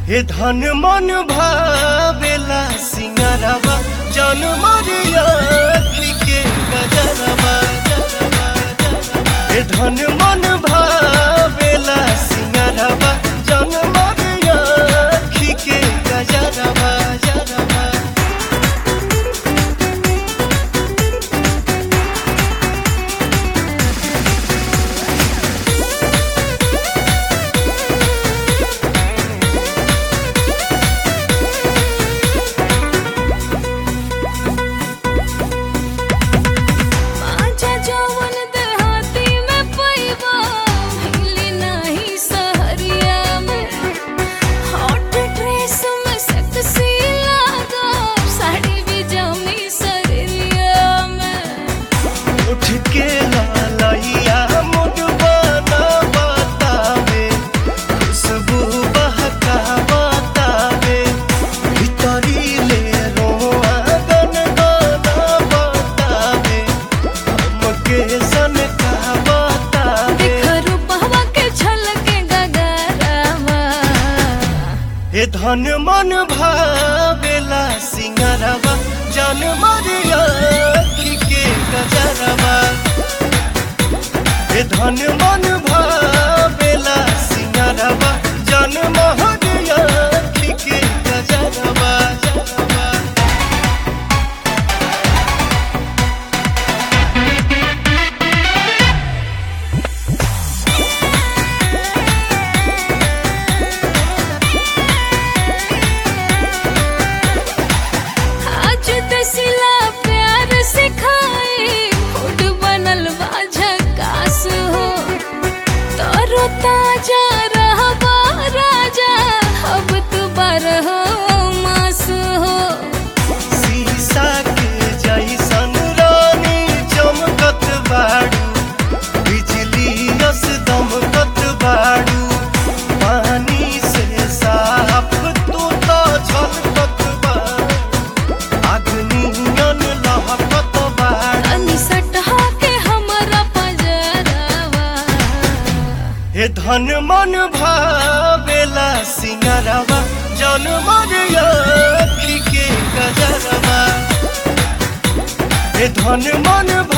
हे धन मन भावेला सिंगारवा जन मरिया के गजरवा हे धन मन भावेला सिंगारवा जन मरिया के गजरवा जरवा आजा जवन देहाती में पैबा मिली नहीं सहरिया में हॉट ड्रेस में सेक्सी लागा साड़ी भी जमी सरिया में उठ के लालैया मुडवाना बतावे खुशबू बहका बतावे भीतरी ले रोआ गन गाना बतावे हमके सन का बतावे देखरू पहवा के छलके गगरवा हे धन मन भावेला सिंगरवा जन मरिया के गजरवा हे धन मन भावेला सिंगरवा जन महरिया के गजरवा जरवा आज दसिला प्यार सिखाए फूड बनल बा झकास हो तरो ताजा रहबा राजा अब तू बारह मास हो शीशा के जैसन रानी चमकत बाड़ू बिजली यस दमकत बाड़ू पानी से साफ तू तो छलकत बाड़ू अग्नियन लहकत बाड़ू तनी सटहा के हमरा पजरवा हे धन मन भावेला सिंगरवा जन मरिया के गजरवा हे धन मन